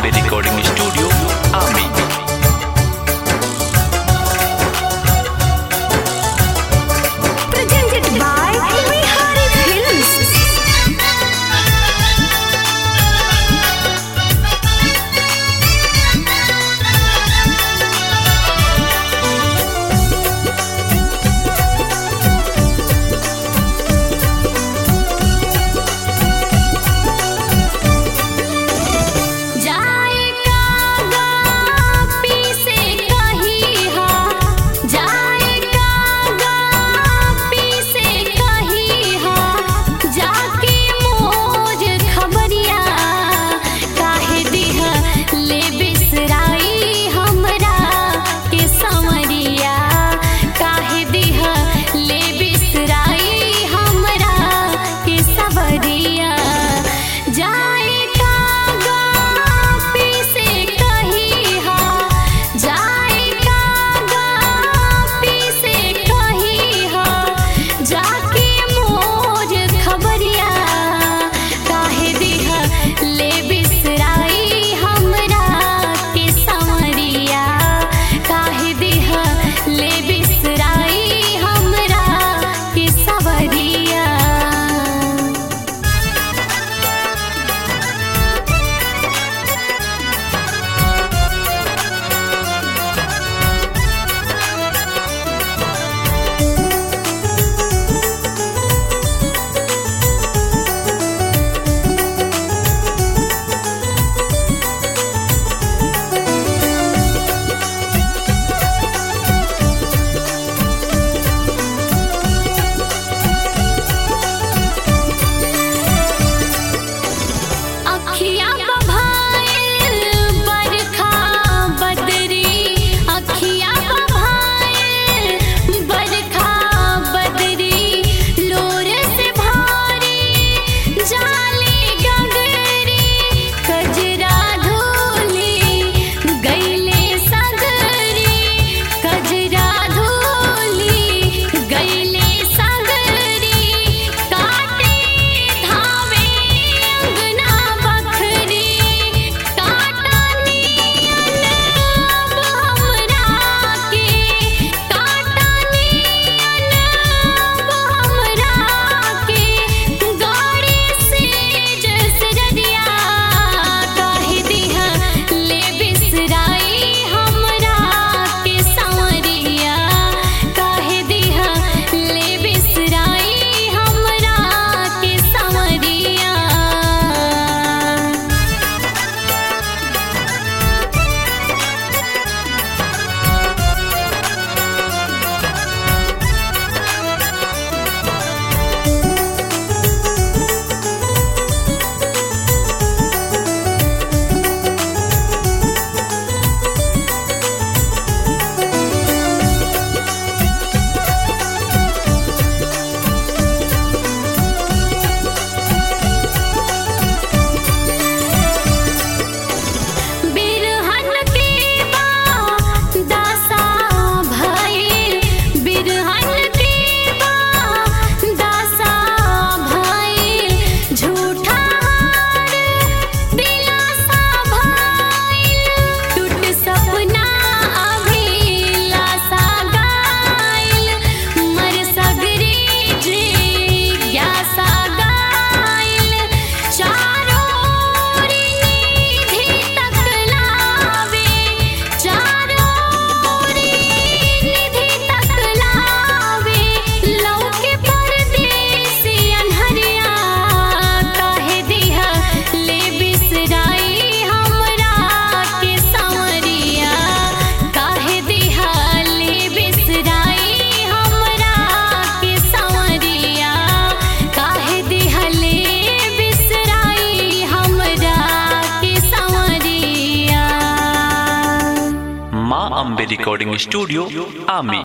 Ambe Recording Studio, Ami. Presented by Bihari Films. जाए कागा पीसे कहीं हा जाए कागा पीसे कहीं हा जाके मोज खबरिया काहे दिह ले बिसराई हमरा के संवरिया काहे दिह ले बिसराई हमरा के सवरिया जाए कागा पीसे कहीं हा जाए कागा पीसे कहीं हा जाके मोज खबरिया काहे दिह ले बिसराई हमरा के संवरिया काहे दिह ले बिसराई हमरा के सवरिया अखियाँ बभाइल बरखा बदरी अखियाँ बभाइल बरखा बदरी लोर से भारी जाली गगरी कजरा धोली गईले सगरी कजरा धोली गईले सगरी काटे धावे अंगना बखरी काटा नियन अब हमरा के काटा नियन अब हमरा के गाड़ी से जसरदिया काहे दिह ले बिसराई हमरा के संवरिया काहे दिह ले बिसराई हमरा के संवरिया बिरहन के बा दासा भइल बिरहन के बा दासा भइल झूठा हार दिलासा भइल टूट सपना अभिलाषा गाइल मर सगरी जिज्ञासा गाइल चारों ओर निधि तक लावे चारों ओर निधि तक लावे लौके परदेसी अनहरिया काहे दिह ले बिसराई हमरा के संवरिया काहे दिह ले बिसराई हमरा के संवरिया काहे दिह ले बिसराई हमरा के संवरिया Ma Ambe Recording Studio, Ami.